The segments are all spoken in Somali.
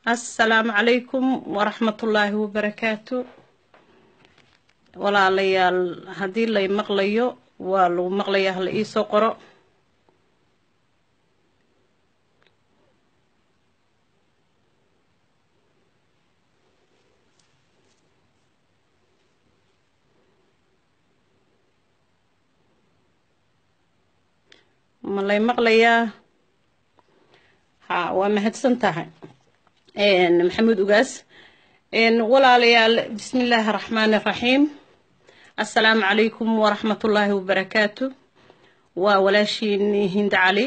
assalaamu calaykum waraxmatullaahi wabarakaatu walaalayaal haddii lay maqlayo waa lagu maqlayaa hala iisoo qoro ma lay maqlayaa ha waa mahadsan tahay maxamuud ugaas walaalayaal bismi illaahi araxmaani araxiim assalaamu calaykum waraxmatullaahi wabarakaatu waa walaashiin hinda cali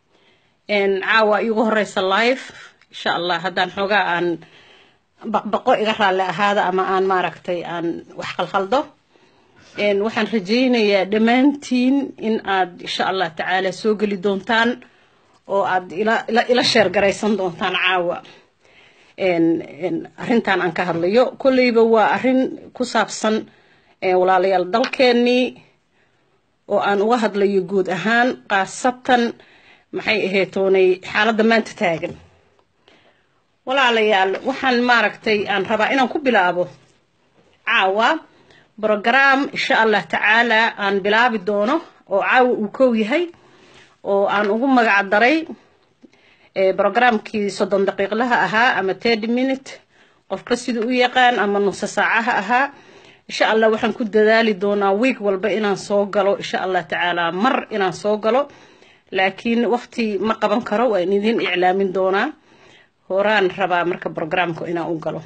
caawa iigu horeysa live insha allah haddaan xoogaa aan baqbaqo iga raalli ahaada ama aan maaragtay aan wax khalkhaldo waxaan rajaynayaa dhammaantiin in aad insha allah tacaala soo geli doontaan oo aad ila sheer garaysan doontaan caawa arrintan aan ka hadlayo kolleyba waa arrin ku saabsan walaalayaal dalkeennii oo aan uga hadlayo guud ahaan khaasatan maxay aheetoonay xaaladda maanta taagan walaalayaal waxaan maaragtay aan rabaa inaan ku bilaabo caawa brogram insha allah tacaala aan bilaabi doono oo caawa uu kow yahay oo aan ugu magac daray brogramkii soddon daqiiqlaha ahaa ama tirty minute qofka siduu u yaqaan ama nuso saacaha ahaa insha allah waxaan ku dadaali doonaa wiig walba inaan soo galo insha allah tacaala mar inaan soo galo laakiin waqti ma qaban karo waan idin iclaamin doonaa horaan rabaa marka brogramka inaan u galo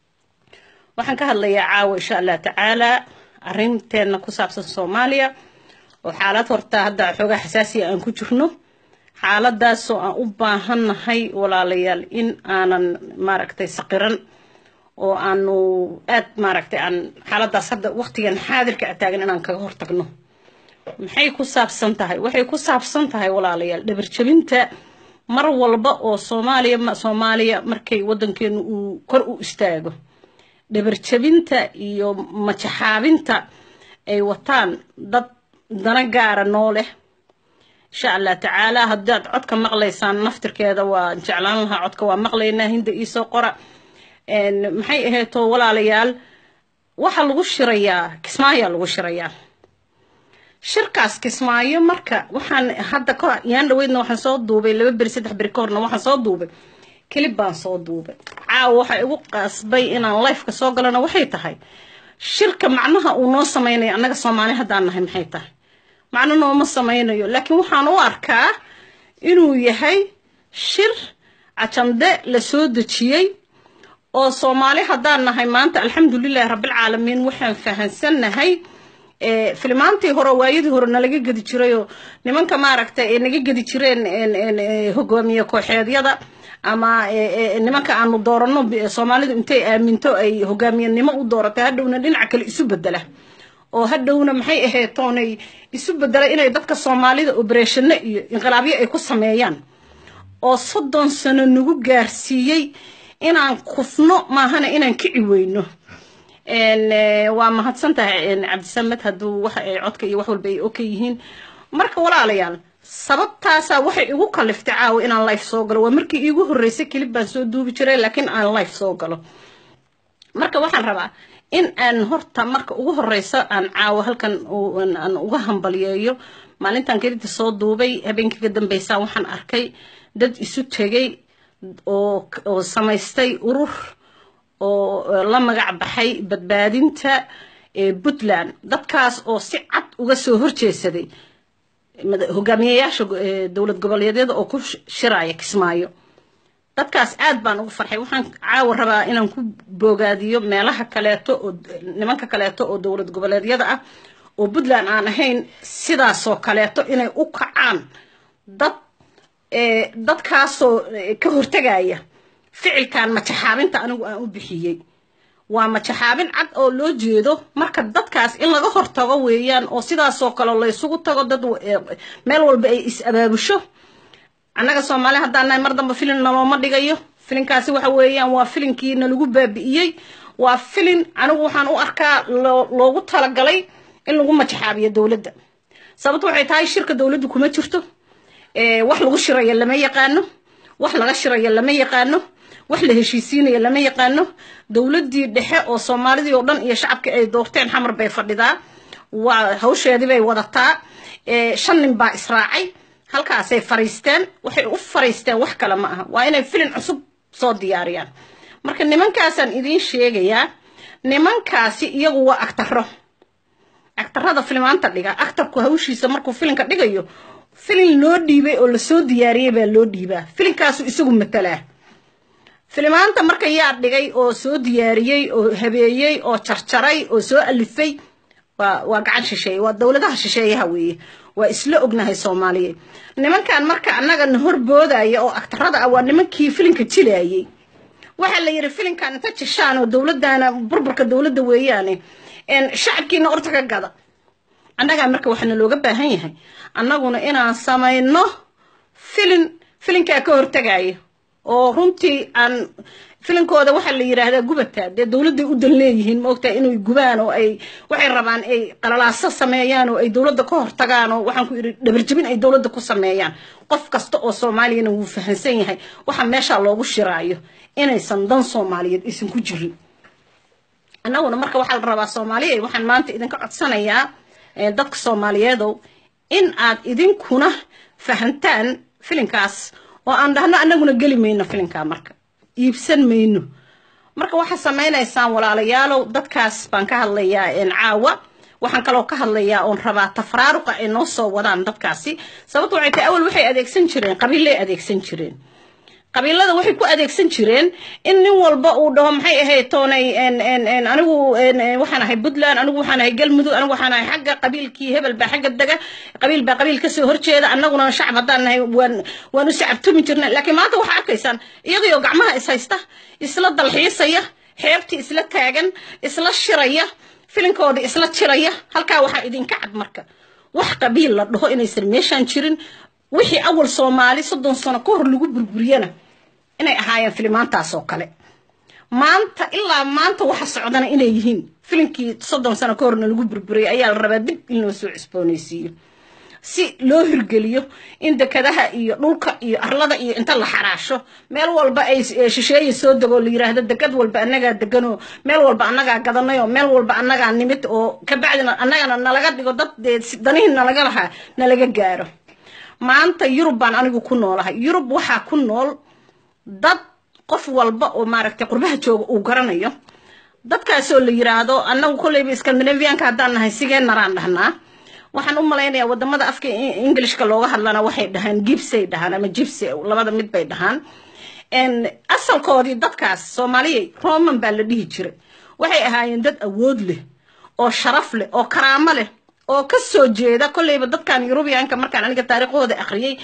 waxaan ka hadlayaa caawa insha allah tacaala arrinteena ku saabsan soomaaliya oo xaalad horta hadda xoogaa xasaasiya aan ku jirno xaaladaasoo aan u baahannahay walaalayaal in aanan maaragtay saqiran oo aanu aad maaragtay aan xaaladaas hadda waqtigan xaadirka a taagan inaan kaga hortagno maxay ku saabsan tahay waxay ku saabsan tahay walaalayaal dhabarjabinta mar walba oo soomaaliya soomaaliya markay waddankeenu uu kor u istaago dhabarjabinta iyo majaxaabinta ay wataan dad dana gaara noo leh insha allah tacaala haddaad codka maqlaysaan naftirkeeda waa jeclaan lahaa codka waa maqlaynaa hinda iisoo qora maxay aheeto walaalayaal waxaa lagu shirayaa kismaayaa lagu shirayaa shirkaas kismaayo marka waxaan hadda ka yaan dhaweydna waxaan soo duubay laba beri saddex beri ka horna waxaan soo duubay kelib baan soo duubay caawa waxaa igu qasbay inaan lifeka soo galona waxay tahay shirka macnaha uu noo samaynayo annaga soomaali haddaan nahay maxay tahay macno nooma samaynayo laakiin waxaan u arkaa inuu yahay shir cajande la soo dejiyey oo soomaali haddaan nahay maanta alxamdulilahi rabbilcaalamiin waxaan fahansannahay filimaantii hore waayadii hore nalaga gedi jirayoo nimanka maaragtay ee naga gedi jireen hogaamiye kooxeedyada ama nimanka aanu dooranno soomaalidu intay aaminto ay hogaamiyenimo u dooratay hadhowna dhinaca kale isu bedela oo hadhowna maxay aheetoonay isu bedela inay dadka soomaalida obereshano iyo inqilaabyo ay ku sameeyaan oo soddon sano nagu gaarsiiyey inaan kufno maahana inaan kici weyno waa mahadsan tahay cabdisamed hadduu waxa ay codka iyo wax walba ay oka yihiin marka walaalayaal sababtaasaa waxay igu kaliftay caawa inaan life soo galo waa markii iigu horreysay kelib baan soo duubi jiray laakiin aan life soo galo marka waxaan rabaa in aan horta marka ugu horeysa aan caawa halkan aan uga hambaliyeeyo maalintan kelibta soo duubay habeenkii ka dambeysa waxaan arkay dad isu tegay oo oo samaystay urur oo la magac baxay badbaadinta puntland dadkaas oo si cad uga soo horjeesaday hogaamiyeyaasha dowlad goboleedyada oo ku shiraya kismaayo dadkaas aad baan ugu farxay waxaan caawa rabaa inaan ku boogaadiyo meelaha kaleeto oo nimanka kaleeto oo dowlad goboleedyada ah oo puntland aan ahayn sidaasoo kaleeto inay u kacaan dad dadkaasoo ka hortegaya ficilkan majaxaabinta anigu aan u bixiyey waa majaxaabin cad oo loo jeedo marka dadkaas in laga hortago weeyaan oo sidaasoo kale laysugu tago dad meel walba ay is abaabusho annaga soomaali haddaan nahay mar damba filin nalooma dhigayo filinkaasi waxa weeyaan waa filinkii nalagu baabi'iyey waa filin anigu waxaan u arkaa loogu talagalay in lagu majaxaabiyo dowladda sababto waxay tahay shirka dowladdu kuma jirto wax lagu shirayo lama yaqaano wax laga shirayo lama yaqaano wax la heshiisiinaya lama yaqaano dowladdii dhexe oo soomaalidii oo dhan iyo shacabkii ay doorteen xamar bay fadhidaa waa hawsheedii bay wadataa shan nin baa israacay halkaasay fariisteen waxay u fariisteen wax kale ma aha waa inay filin cusub soo diyaariyaan marka nimankaasaan idiin sheegayaa nimankaasi iyagu waa agtaro agtarada filimaanta dhiga actarku hawshiisa markuu filinka dhigayo filin loo dhiibay oo lasoo diyaariyey baa loo dhiibaa filinkaasu isagu matalaa filimaanta marka yaa dhigay oo soo diyaariyey oo habeeyey oo jarjaray oo soo alifay waa waa gacan shisheeye waa dowladaha shisheeyaha weeye waa isla ognahay soomaaliya nimankan marka annagana horboodaya oo agtarada ah waa nimankii filinka jilaayey waxaa la yidhi filinkan inta jishaan oo dowladana burburka dowladda weeyaane shacabkiina orta ka gada annagaa marka waxaana looga baahan yahay annaguna inaan samayno filin filinkaa ka hortagaya oo runtii aan filinkooda waxaa la yidhaahdaa gubataa dee dowladday u dan leeyihiin maogtahay inay gubaan oo ay waxay rabaan ay qalalaaso sameeyaan oo ay dowladda ka hortagaan oo waxaan ku yidhi dhabarjabin ay dowladda ku sameeyaan qof kasta oo soomaaliyana wuu fahansan yahay waxa meeshaa loogu shiraayo inaysan dan soomaaliyeed aysan ku jirin annaguna marka waxaa la rabaa soomaaliya waxaan maanta idinka codsanayaa dadka soomaaliyeedow in aad idinkuna fahantaan filinkaas oo aan dhahno annaguna geli mayno filinkaa marka iibsan mayno marka waxaa samaynaysaan walaalayaalow dadkaas baan ka hadlayaa caawa waxaan kaloo ka hadlayaa oon rabaa tafraaruqa ay noo soo wadaan dadkaasi sababto waxay tahay awal waxay adeegsan jireen qabiillay adeegsan jireen qabiilada waxay ku adeegsan jireen in nin walba uu dhaho maxay ahayd toonay anigu waxaan ahay puntland anigu waxaan ahay galmudug anigu waxaan ahay xagga qabiilkii hebel baa xagga dega qabiil baa qabiil kasoo horjeeda annaguna shacab haddaan nahay waan waan u sacabtumi jirna laakiin maanta waxaa arkaysaan iyagoo gacmaha is haysta isla dalxiisaya xeebtii isla taagan isla shiraya filinkooda isla jiraya halkaa waxaa idinka cad marka wax qabiil la dhaho inaysan meeshaan jirin wixii awal soomaali soddon sano ka hor lagu burburiyana inay ahaayeen filimaantaas oo kale maanta ilaa maanta waxa socdana inay yihiin filinkii soddon sano ka horna lagu burburiyay ayaa la rabaa dib in loo soo cusboonaysiiyo si loo hirgeliyo in dekadaha iyo dhulka iyo arlada iyo inta la xaraasho meel walba ay shisheeye soo dego la yiraahdo dekad walba annagaa deganoo meel walba annagaa gadanay oo meel walba annagaa nimid oo kabacdina annagana nalaga dhigo dad dee danihii nalaga lahaa nalaga gaaro maanta yurub baan anigu ku noolahay yurub waxaa ku nool dad qof walba oo maaragtay qurbaha jooga uu garanayo dadkaasoo la yiraahdo annagu kolleyba scandinavianka haddaan nahay sigee naraan dhahnaa waxaan u malaynayaa wadamada afka englishka looga hadlana waxay dhahaan gibsay dhahaan ama jibsi labada mid bay dhahaan asalkoodii dadkaas soomaaliyay roman baa la dhihi jiray waxay ahaayeen dad awood leh oo sharaf leh oo karaamo leh oo ka soo jeeda kolleyba dadkan yurubiyaanka markaan aniga taariikhooda akhriyey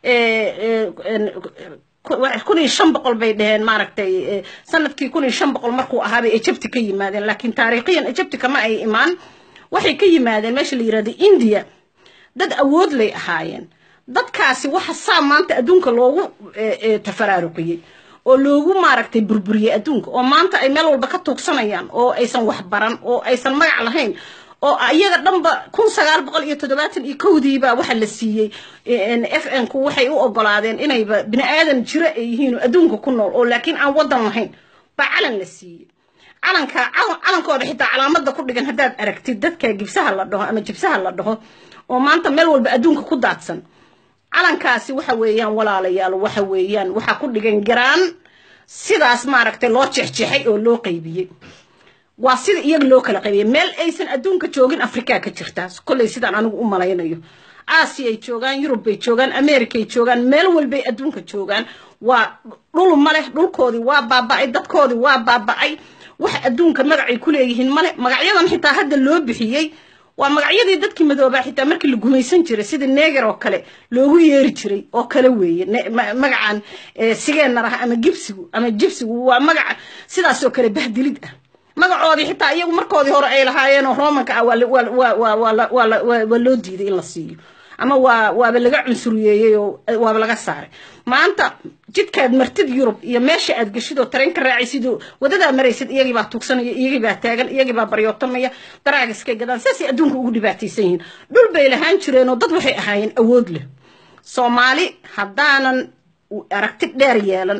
kun iyo shan boqol bay dhaheen maaragtay sanadkii kun iyo shan boqol markuu ahaabay egypti ka yimaadeen laakiin taariikhiyan egypti kama ay imaan waxay ka yimaadeen meesha la yirahdo india dad awood lay ahaayeen dadkaasi waxa saa maanta adduunka loogu tafaraaruqiyey oo loogu maaragtay burburiyey adduunka oo maanta ay meel walba ka tuugsanayaan oo aysan waxbaran oo aysan magac lahayn oo iyaga dhanba kun sagaal boqol iyo toddobaatan iyo kowdiiba waxa la siiyey f n ku waxay u ogolaadeen inayba bini aadan jiro ay yihiin oo adduunka ku nool oo laakiin aan waddan lahayn baa calan la siiyey calanka calankooda xitaa calaamada ku dhigan haddaad aragtid dadka gibsaha la dhaho ama jibsaha la dhaho oo maanta meel walba adduunka ku daadsan calankaasi waxa weeyaan walaalayaal waxa weeyaan waxaa ku dhigan garaan sidaas maaragtay loo jeexjeexay oo loo qaybiyey waa sida iyaga loo kala qaybiyey meel aysan adduunka joogin afrikaa ka jirtaa kolley sidaan anigu u malaynayo aasiyay joogaan yurub bay joogaan americay joogaan meel walbay adduunka joogaan waa dhul maleh dhulkoodii waa baaba'ay dadkoodii waa baaba'ay wax adduunka magacay ku leeyihiin male magacyadan xitaa hadda loo bixiyey waa magacyadii dadkii madoobaa xitaa markii la gumaysan jiray sida neger oo kale loogu yeeri jiray oo kale weeye magacan sigeenaraha ama gibsigu ama jibsigu waa magaca sidaas oo kale bahdilid ah magacoodii xitaa iyagu markoodii hore ay lahaayeenoo romanka ah waa loo diiday in la siiyo ama waa waaba laga cunsuriyeeyey oo waaba laga saaray maanta jidkaad martid yurub iyo meesha aad geshid oo tareenka raacaysid oo wadadaa maraysid iyagii baa tuugsanaya iyagii baa taagan iyagii baa baryootamaya daraagiskay gadaan saasay adduunka ugu dhibaataysan yihiin dhul bay lahaan jireen oo dad waxay ahaayeen awood leh soomaali haddaanan aragti dheer yeelan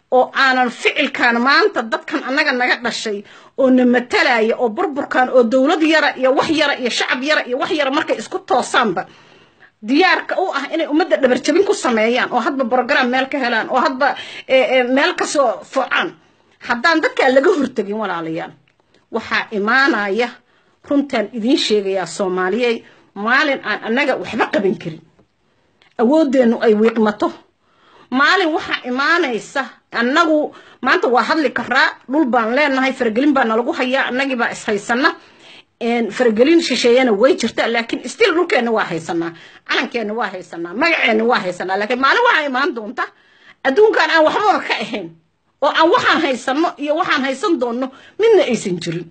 oo aanan ficilkan maanta dadkan annaga naga dhashay oo na matalaya oo burburkan oo dowlad yara iyo wax yara iyo shacab yara iyo wax yara markay isku toosaanba diyaarka u ah inay ummadda dhabarjabin ku sameeyaan oo hadba brogram meel ka helaan oo hadba meel kasoo focaan haddaan dadkaa laga hortegin walaalayaal waxaa imaanaya runtaan idiin sheegayaa soomaaliyey maalin aan annaga waxba qaban karin awooddeennu ay wiiqmato maalin waxaa imaanaysa annagu maanta waa hadli karaa dhul baan leenahay faragelin baa nalagu hayaa annagii baa ishaysana faragelin shisheeyana way jirta laakiin stil dhulkeenna waa haysanaa calankeenna waa haysanaa magaceenna waa haysanaa laakiin maalin waxaa imaan doonta adduunkan aan waxbaba ka ahayn oo aan waxaan haysano iyo waxaan haysan doonno midna aysan jirin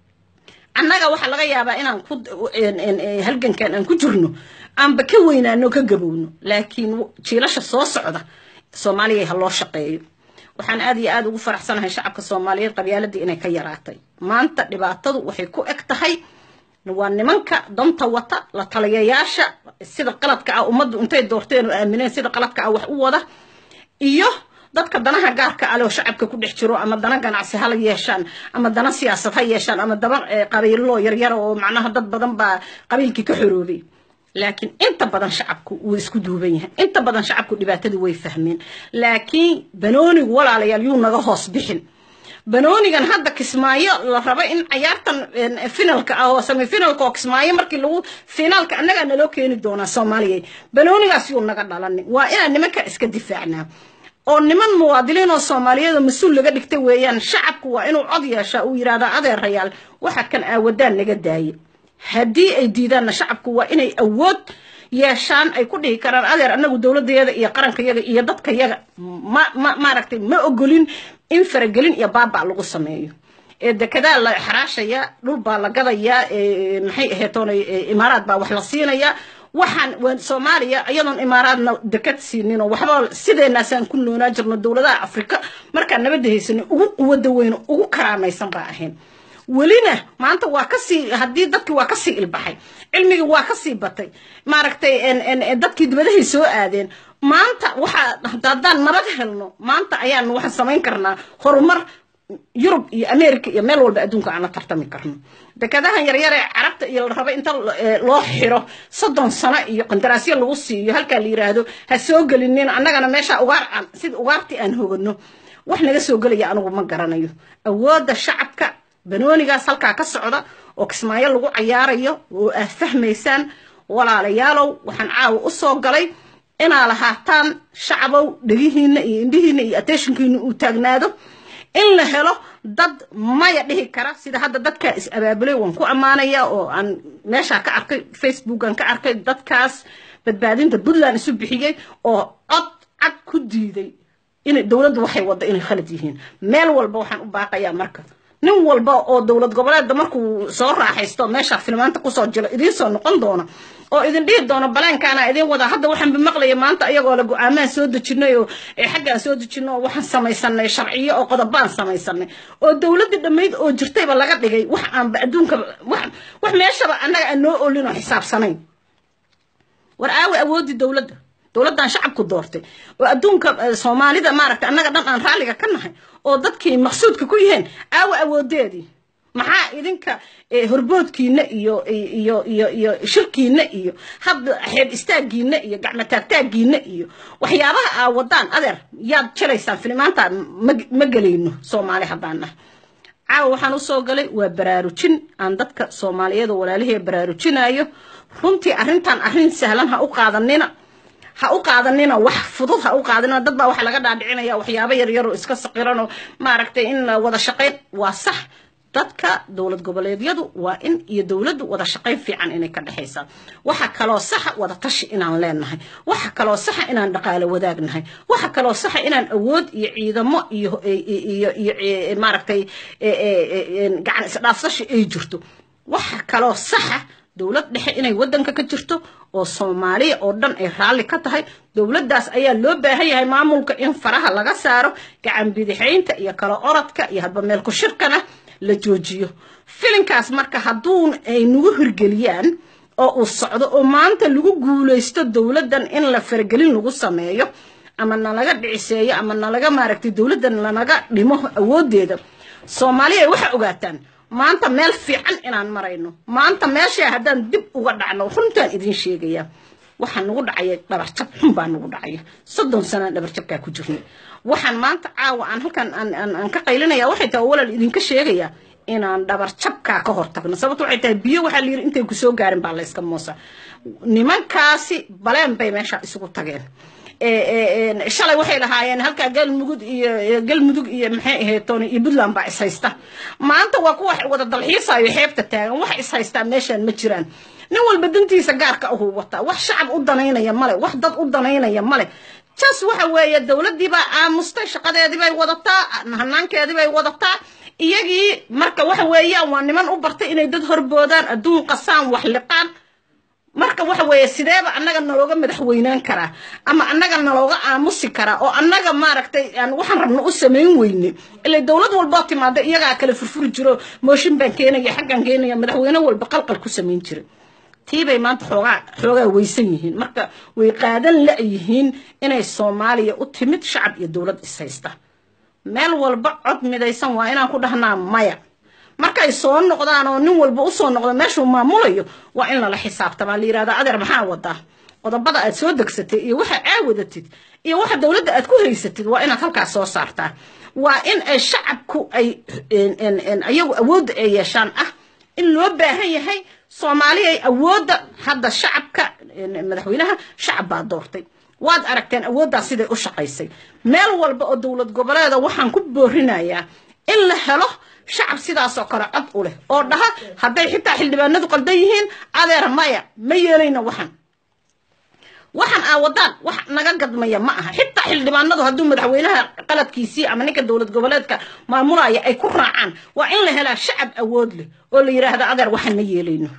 annaga waxaa laga yaabaa inaan ku halgankan aan ku jirno aanba ka weynaano ka gabowno laakiin jiilasha soo socda soomaaliya ha loo shaqeeyo waxaan aad iyo aad ugu faraxsanahay shacabka soomaaliyeed qabyaaladii inay ka yaraatay maanta dhibaatadu waxay ku eg tahay waa nimanka danta wata la taliyayaasha sida qaladka ah ummaddu intay doorteen oo aamineen sida qaladka ah wax u wada iyo dadka danaha gaarka ale oo shacabka ku dhex jiro ama dana ganacsi hala yeeshaan ama dana siyaasad ha yeeshaan ama daba qabiilo yaryara oo macnaha dad badan baa qabiilkii ka xoroobay laakiin inta badan shacabku wuu isku duuban yahay inta badan shacabku dhibaatadii way fahmeen laakiin banoonigu walaalayaal yuu naga hoos bixin banoonigan hadda kismaayo la raba in cayaartan finalka ah oo semifinalka oo kismaayo markii lagu finaalka annagaa naloo keeni doonaa soomaaliya banoonigaas yuu naga dhalanin waa inaan nimanka iska difaacnaa oo niman muwaadiniin oo soomaaliyeed oo mas-uul laga dhigta weeyaan shacabku waa inuu cod yeeshaa uu yidhahda adeerayaal waxa kan aawadaan naga daaye haddii ay diidaanna shacabku waa inay awood yeeshaan ay ku dhihi karaan adeer annagu dowladayada iyo qarankayaga iyo dadkayaga ma ma maaragtay ma ogolin in faragelin iyo baaba lagu sameeyo ee dekedaa la xaraashaya dhul baa la gadayaa maxay aheetoona imaaraad baa wax la siinayaa waxaan soomaaliya iyadoon imaaraadna deked siinin oo waxba sideenaasaan ku noonaa jirno dowladaha afrika markaan nabadda haysanay ugu quwada weyn ugu karaamaysan baa ahayn welina maanta waa kasii haddii dadkii waa kasii ilbaxay cilmigii waa kasii batay maaragtay dadkii dibadahay soo aadeen maanta waxaa haddaan nabad helno maanta ayaan waxaan samayn karnaa horumar yurub iyo america iyo meel walba adduunka aan la tartami karno dekadahan yaryar ee carabta iyo la rabo inta loo xiro soddon sano iyo qandaraasyo lagu siiyo halkaa la yiraahdo ha soo gelinin annagana meesha ugaar aan sida ugaartii aan hogano wax naga soo gelaya anigu ma garanayo awoodda shacabka banoonigaas halkaa ka socda oo kismaayo lagu cayaarayo oo aad fahmaysaan walaalayaalow waxaan caawa u soo galay inaa lahaataan shacabow dhegihiina iyo indhihiina iyo attentionkiina uu taagnaado in la helo dad maya dhihi kara sida hadda dadkaa is abaabulay waan ku ammaanaya oo aan meeshaa ka arkay facebookan ka arkay dadkaas badbaadinta puntland isu bixiyey oo cod cad ku diiday in dowladdu waxay wadda inay khalad yihiin meel walba waxaan u baaqayaa marka nin walba oo dowlad goboleedda markuu soo raaxaysto meesha filmaanta kusoo jiro idiin soo noqon doona oo idin dhihi doono baleenkaana idin wada hadda waxaanba maqlaya maanta iyagoo la go-aamaan soo dejinay oo xaggaan soo dejino oo waxaan samaysanay sharciyo oo qodobaan samaysanay oo dowladda dhammayd oo jirtayba laga dhigay wax aanba adduunka wax meeshaba annaga aan noo olin oo xisaabsanayn war aawi awoodii dowladda dowladdan shacabku doortay oo adduunka soomaalida maaragtay annaga dhan aan raalliga ka nahay oo dadkii maqsuudka ku yihiin aawa awoodeedii maxaa idinka horboodkiina iyo iyo iyo iyo shirkiina iyo hadda xeeb istaagiina iyo gacmo taagtaagiina iyo waxyaabaha aa wadaan adeer yaad jelaysaan filimaanta ma gelayno soomaali haddaan nahay caawa waxaan usoo galay waa baraarujin aan dadka soomaaliyeed oo walaalihii baraarujinayo runtii arrintan arrin sahlan ha u qaadanina ha u qaadanina wax fudud ha u qaadanina dad baa waxa laga dhaadhicinaya waxyaabo yaryar oo iska saqiran oo maaragtay in la wada shaqayn waa sax dadka dowlad goboleedyadu waa in iyo dowladdu wada shaqayn fiican inay ka dhexaysaa waxa kaloo saxa wada tashi inaan leenahay waxa kaloo saxa inaan dhaqaale wadaagnahay waxa kaloo saxa inaan awood iyo ciidamo iyo iyo iyo maaragtay gacan isdhaafsashi ay jirto waxa kaloo saxa dowlad dhexe inay waddanka ka jirto oo soomaaliya oo dhan ay raalli ka tahay dowladdaas ayaa loo baahan yahay maamulka in faraha laga saaro gacan bidixaynta iyo kala orodka iyo hadba meel ku shirkana la joojiyo filinkaas marka hadduu ay nagu hirgeliyaan oo uu socdo oo maanta lagu guulaysto dowladdan in la faragelin lagu sameeyo ama nalaga dhiciseeyo ama nalaga maaragtay dowladda lanaga dhimo awoodeeda soomaaliya waxaa ogaataan maanta meel fiican inaan marayno maanta meeshaa haddaan dib uga dhacno runtaan idin sheegaya waxaa nagu dhacaya dhabarjab xun baa nagu dhacaya soddon sanaan dhabarjabkaa ku jirnay waxaan maanta caawa aan halkan aan ka qaylinaya waxay tahay walaal idinka sheegaya inaan dhabarjabkaa ka hortagno sababto waxay tahay biyo waxaa la yidhi intay ku soo gaarin baa layska moosa nimankaasi baleen bay meesha isugu tageen shalay waxay lahaayeen halkaa galmudug iyo galmudug iyo maxay ahayd tooni iyo puntland baa ishaysta maanta waa kuwa wada dalxiisayo xeebta taagan wax ishaystaa meeshaan ma jiraan nin walba dantiisa gaarka ahuu wataa wax shacab u danaynaya male wax dad u danaynaya male jas waxa weeye dowladdii baa aamustay shaqadeedii bay wadataa hanaankeedii bay wadataa iyagii marka waxa weeyaan waa niman u bartay inay dad horboodaan adduun qasaan wax liqaan marka waxa weeye sideeba annaga nalooga madaxweynaan karaa ama annaga nalooga aamusi karaa oo annaga maaragtay aan waxaan rabno u samayn weyne ila dowlad walboo timaada iyagaa kale furfuri jiro mooshin baan keenaya xaggaan keenaya madaxweyne walba qalqal ku samayn jira tiibay maanta xoogaa xoogaa weysan yihiin marka way qaadan la-yihiin inay soomaaliya u timid shacab iyo dowlad ishaysta meel walba cod midaysan waa inaan ku dhahnaa maya markay soo noqdaan oo nin walba usoo noqdo meeshuu maamulayo waa in lala xisaabtamaa la yihahda adeer maxaa wadaa qodobada aad soo degsatay iyo waxa aa wadatid iyo waxa dowladda aad ku haysatid waa inaad halkaas soo saartaa waa in ay shacabku ay ayagu awoodda ay yeeshaan ah in loo baahan yahay soomaaliya ay awoodda hadda shacabka madaxweynaha shacab baa doortay waad aragteen awooddaas siday u shaqaysay meel walba oo dowlad goboleeda waxaan ku boorinayaa in la helo shacab sidaasoo kale cod u leh oo dhaha hadday xitaa xildhibaanadu qaldan yihiin adeer maya ma yeelayna waxan waxan aa wadaan wax naga gadmaya ma aha xitaa xildhibaanadu hadduu madaxweynaha qaladkiisii ama ninka dowlad goboleedka maamulaya ay ku raacaan waa in la helaa shacab awood leh oo la yidhaahdo adeer waxan ma yeelayno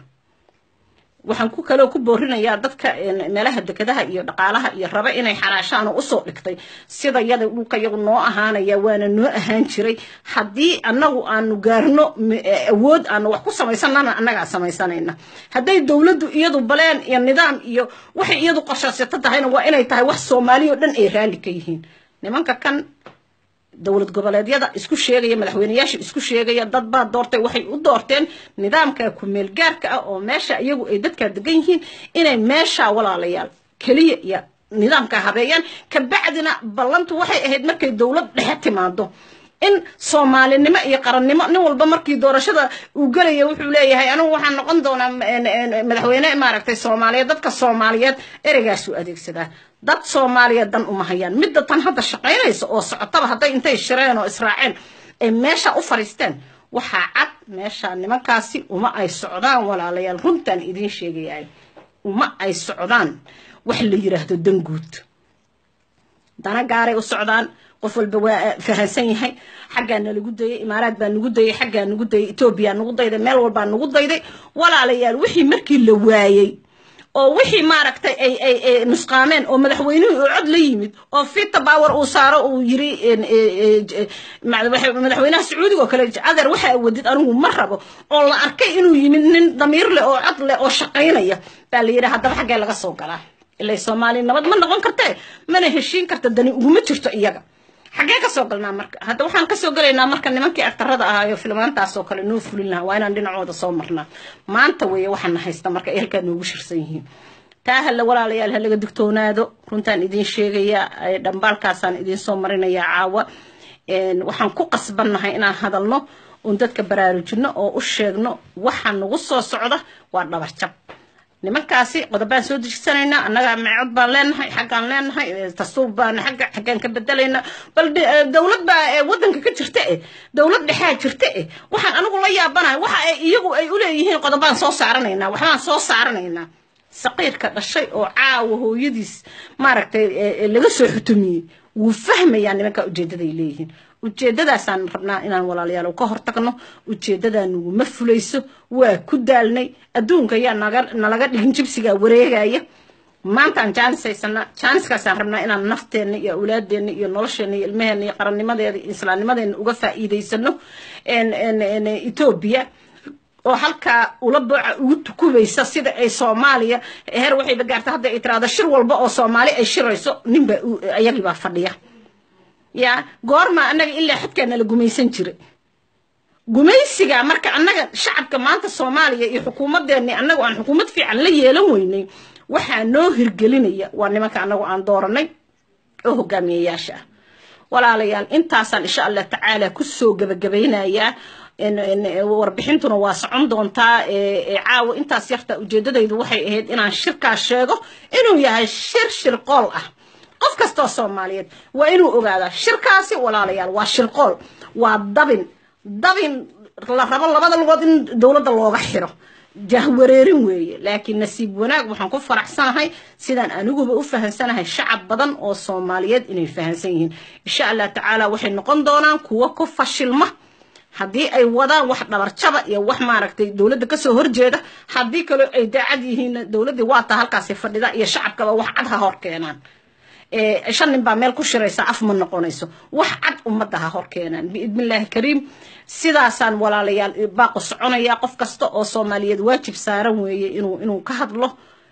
waxaan ku kaloo ku boorinayaa dadka meelaha dekedaha iyo dhaqaalaha iyo raba inay xalaashaano usoo dhigtay sida yada dhulka yagu noo ahaanaya waana noo ahaan jiray haddii annagu aanu gaarno awood aanu wax ku samaysanana annagaa samaysanayna hadday dowladdu iyadu baleen iyo nidaam iyo waxay iyadu qorshaysato tahayna waa inay tahay wax soomaaliya oo dhan ay raalli ka yihiin nimanka kan dowlad goboleedyada isku sheegaya madaxweyneyaasha isku sheegaya dad baa doortay waxay u doorteen nidaamka kumeel gaarka ah oo meesha iyagu ay dadkaa degan yihiin inay meesha walaalayaal keliya iyo nidaamka habeeyaan kabacdina ballantu waxay ahayd markay dowlad dhexe timaado in soomaalinimo iyo qarannimo nin walba markii doorashada uu gelaya wuxuu leeyahay anigu waxaan noqon doonaa madaxweyne maaragtay soomaaliyeed dadka soomaaliyeed ereygaasuu adeegsadaa dad soomaaliyeed dan uma hayaan midda tan hadda shaqaynaysa oo socotaba hadday intay shireen oo israaceen ay meesha u fariisteen waxaa cad meesha nimankaasi uma ay socdaan walaalayaal runtaan idiin sheegayahay uma ay socdaan wax la yiraahdo danguud dana gaaray u socdaan qof walba waa fahansan yahay xaggaa nalagu dayay imaaraad baa nagu dayay xaggaa nagu dayay etoobiya nagu dayday meel walbaa nagu dayday walaalayaal wixii markii la waayey oo wixii maaragtay ay ay ay nusqaameen oo madaxweynuhu uu cod la yimid oo fita power uu saaro uu yiri madaxweynaha sacuudiga oo kale adeer waxaa wadid anigu ma rabo oo la arkay inuu yimid nin damiir leh oo cod leh oo shaqaynaya baa la yidhi haddaba xaggee laga soo galaa ilaa soomaaliya nabad ma noqon kartee mana heshiin karta dani uguma jirto iyaga xaggee kasoo galnaa marka hadda waxaan kasoo galaynaa marka nimankii aktarada ahaayo filmaantaasoo kale noo fulin lahaa waa inaan dhinacooda soo marnaa maanta weeye waxaana haysta marka ay halkaa noogu shirsan yihiin taa halla walaalayaal ha laga digtoonaado runtaan idiin sheegaya dhambaalkaasaan idiin soo marinayaa caawa waxaan ku qasbannahay inaan hadalno uun dadka baraarujino oo u sheegno waxa nagu soo socda waa dhabarjab nimankaasi qodobaan soo dejisanaynaa annaga meecod baan leenahay xaggaan leenahay dastuur baan xagga xaggaan ka bedelaynaa bal dowlad baa waddanka ka jirta eh dowlad dhexaa jirta eh waxaan anigu la yaabanahay waxa ay iyagu ay u leeyihiin qodobaan soo saaranaynaa waxbaan soo saaranaynaa saqiirka dhashay oo caawa hooyadiis maaragtay laga soo xutumiyey wuu fahmayaa nimanka ujeeddaday leeyihiin ujeeddadaasaan rabnaa inaan walaalayaal ka hortagno ujeeddadaa naguma fulayso waa ku daalnay adduunka ayaa naga nalaga dhigin jibsigaa wareegaya maantaan jaanis haysana jaaniskaasaan rabnaa inaan nafteenna iyo awlaadeenna iyo nolosheenna iyo ilmaheenna iyo qarannimadeeda iyo islaamnimadeena uga faa'iidaysano etoobiya oo halkaa ula booca ugu tukubaysa sida ay soomaaliya heer waxayba gaarta hadda ay tiraahdo shir walba oo soomaali ay shirayso ninba ayagibaa fadhiya ya goorma annaga ilaa xadkaa nala gumaysan jiray gumaysiga marka annaga shacabka maanta soomaaliya iyo xukuumadeenni annagu aan xukuumad fiican la yeelan weynay waxaa noo hirgelinaya waa nimanka annagu aan dooranay oo hogaamiyayaasha ah walaalayaal intaasaan insha allah tacaala kusoo gabagabaynayaa warbixintuna waa socon doontaa caawa intaas yarta ujeedadaydu waxay ahayd inaan shirkaas sheego inuu yahay shir shirqool ah qof kastoo soomaaliyeed waa inuu ogaadaa shirkaasi walaalayaal waa shirqool waa dabin dabin la rabo labada lugood in dowladda looga xiro jahwareerin weeye laakiin nasiib wanaag waxaan ku faraxsanahay sidaan aniguba u fahansanahay shacab badan oo soomaaliyeed inay fahansan yihiin insha allah tacaala waxay noqon doonaan kuwo ku fashilma haddii ay wadaan wax dhabarjaba iyo wax maaragtay dowladda kasoo horjeeda haddii kaloo ay daacad yihiin dowladdii waata halkaasi fadhida iyo shacabkaba wax cad ha hor keenaan shan nin baa meel ku shiraysa af ma noqonayso wax cad ummadda ha hor keenaan biidnillaahi kariim sidaasaan walaalayaal baaqo soconaya qof kasta oo soomaaliyeed waajib saaran weeye inuu inuu ka hadlo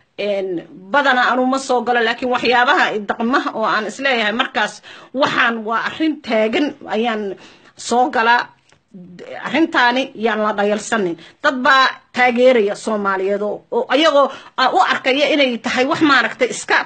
badana anu ma soo galo laakiin waxyaabaha daqmaha oo aan isleeyahay markaas waxaan waa arrin taagan ayaan soo galaa arrintaani yaan la dhayalsanin dad baa taageeraya soomaaliyeed oo ayagoo u arkaya inay tahay wax maaragtay iska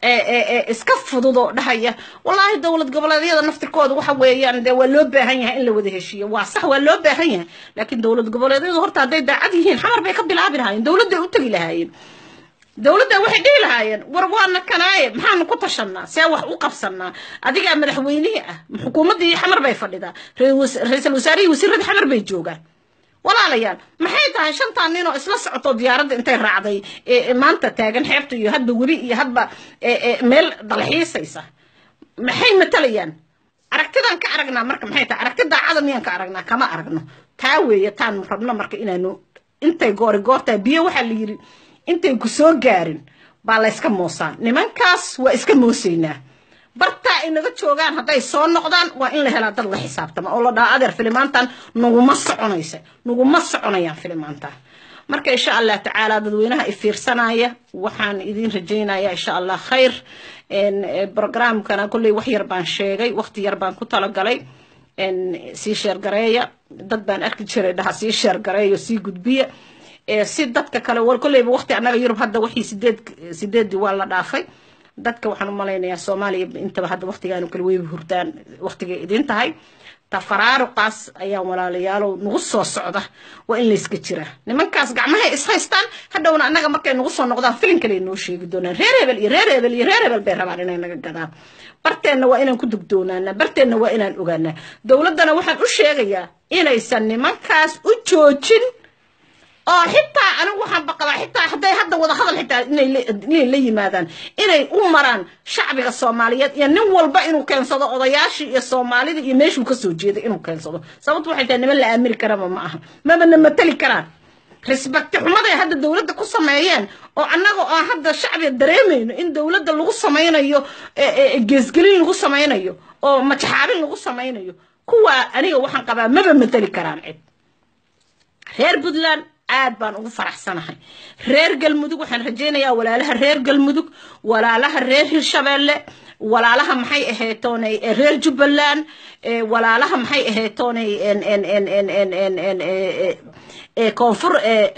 iska fudud oo dhahaya wallaahi dowlad goboleedyada naftirkooda waxa weeyaan dee waa loo baahan yahay in la wada heshiiyo waa sax waa loo baahan yahay laakiin dowlad goboleedyadu horta hadday daacad yihiin xamar bay ka bilaabi lahaayeen dowladday u tegi lahaayeen dowladda waxay dhihi lahaayeen war waana kanaaye maxaanu ku tashanaa see wax u qabsanaa adigaa madaxweynihii ah xukuumaddii xamar bay fadhidaa ra-iisul wasaarihii wasiiradii xamar bay joogaan walaalayaal maxay tahay shantaa nin oo isla socoto diyaaradda intay raacday maanta taagan xeebta iyo hadba webi iyo hadba meel dalxiisaysa maxay matalayaan aragtidaan ka aragnaa marka maxay tahay aragti daacada miyaan ka aragnaa kama aragno taa weeye taan rabno marka inaanu intay goori goortaa biyo waxaa la yidhi intay ku soo gaarin baa layska moosaan nimankaas waa iska moosaynaa bartaa ay naga joogaan hadday soo noqdaan waa in la helaa dad la xisaabtama oo la dhaha adeer filimaantan naguma soconaysa naguma soconayaan filimaantan marka insha allah tacaala dadweynaha i fiirsanaya waxaan idin rajaynaya insha allah khayr programkana kolley wax yar baan sheegay waqti yar baan ku talagalay sii sheergareeya dad baan arki jiray dhaha sii sheergareeyo sii gudbiya si dadka kale kolleyba waqti annaga yurub hadda wixii sideed sideedii waa la dhaafay dadka waxaan u malaynayaa soomaaliya intaba hadda waqtigaanu kale weyba hurdaan waqtigay idin tahay tafaraaruqaas ayaan walaalayaalow nagu soo socda waa in layska jiraa nimankaas gacmahay is haystaan hadhowna annaga markay nagu soo noqdaan filin kale noo sheegi doonaan reer hebel iyo reer hebel iyo reer hebel bay rabaan inay naga gadaan barteenna waa inaan ku dugdoonaanaa barteenna waa inaan ogaanaa dowladdana waxaan u sheegayaa inaysan nimankaas u joojin oo xitaa anigu waxaan baqabaa xitaa hadday hadda wada hadal xitaa inay la yimaadaan inay u maraan shacbiga soomaaliyeed iyo nin walba inuu keensado odayaashii iyo soomaalida iyo meeshuu kasoo jeeday inuu keensado sababtu waxay tahay niman la aamini karaba ma aha mabana matali karaan risbakti xumaday hadda dowladda ku sameeyeen oo annaga aan hadda shacbiga dareemayno in dowladda lagu samaynayo geesgelin lagu samaynayo oo majaxaabin lagu samaynayo kuwaa aniga waxaan qabaa maba matali karaan cid reer puntland aad baan ugu faraxsanahay reer galmudug waxaan rajaynayaa walaalaha reer galmudug walaalaha reer hirshabeelle walaalaha maxay ahaytoonay reer jubbaland walaalaha maxay ahaytoonay koonfur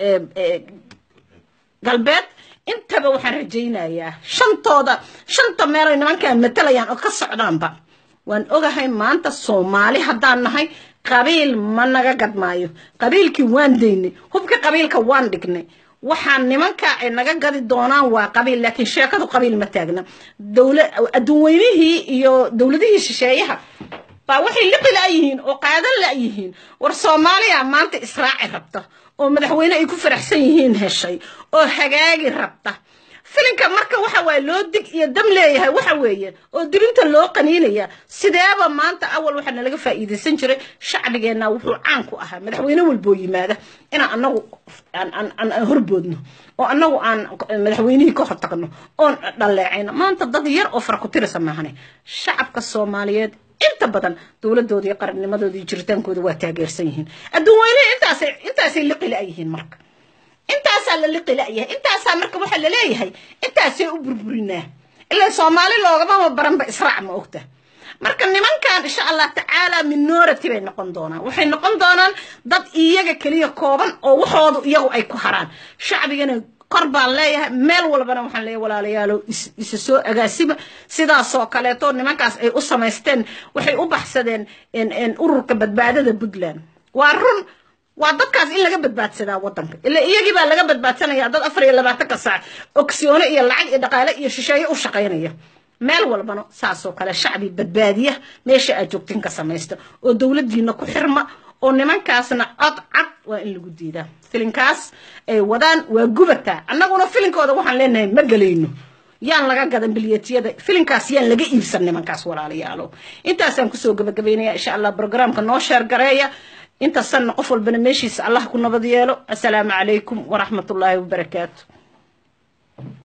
galbeed intaba waxaan rajaynayaa shantooda shanta meelay nimankaan matalayaan oo ka socdaanba waan ogahay maanta soomaali haddaan nahay qabiil ma naga gadmaayo qabiilkii waan daynay hubka qabiilka waan dhignay waxaan nimanka ay naga gadi doonaan waa qabiil laakiin sheekadu qabiil ma taagna dowla adduunweynihii iyo dowladihii shisheeyaha baa waxay liqi la'yihiin oo qaadan la'yihiin war soomaaliya maanta israaci rabta oo madaxweyne ay ku faraxsan yihiin heshay oo hagaagi rabta filinka marka waxa waaye loo dig iyo dam leeyahay waxa weeye oo dibinta loo qaniinaya sideeba maanta awal waxaa nalaga faa'iidaysan jiray shacbigeenna wuxuu caan ku ahaa madaxweyne walboo yimaada inaan anagu aan horboodno oo anagu aan madaxweynihii ka hortagno oon dhaleecayno maanta dad yar oo fara ku tirisa maahane shacabka soomaaliyeed inta badan dowladooda iyo qarannimadooda iyo jiritaankooda waa taageersan yihiin adduun weyne intaasay intaasay liqi la-yihiin marka intaasaa la liqi la-yahay intaasaa marka waxaa laleeyahay intaasay u burburinaa ilaa soomaali loogama baranba israac ma ogta marka nimankan insha allah tacaala minority bay noqon doonaan waxay noqon doonaan dad iyaga keliya kooban oo waxoodu iyagu ay ku haraan shacbigana kor baan leeyahay meel walbana waxaan leeyahay walaalayaalo isa soo agaasima sidaasoo kaleeto nimankaas ay u samaysteen waxay u baxsadeen ururka badbaadada puntland waa run waa dadkaas in laga badbaadsadaa wadanka ila iyagii baa laga badbaadsanaya dad afar iyo labaatanka saac ogsiyoone iyo lacag iyo dhaqaale iyo shisheeye u shaqaynaya meel walbana saasoo kale shacbi badbaadiya meesha aad joogtin ka samaysta oo dowladdiina ku xirma oo nimankaasna cod cad waa in lagu diidaa filinkaas ay wadaan waa gubataa annaguna filinkooda waxaan leenahay ma gelayno yaan laga gadan bilyetiyada filinkaas yaan laga iibsan nimankaas walaalayaalo intaasaan kusoo gabagabaynaya insha allah brograamka noo sheer gareeya inta sanna qof walbana meeshiisa allah ku nabad yeelo assalaamu calaykum waraxmatullaahi wabarakaatu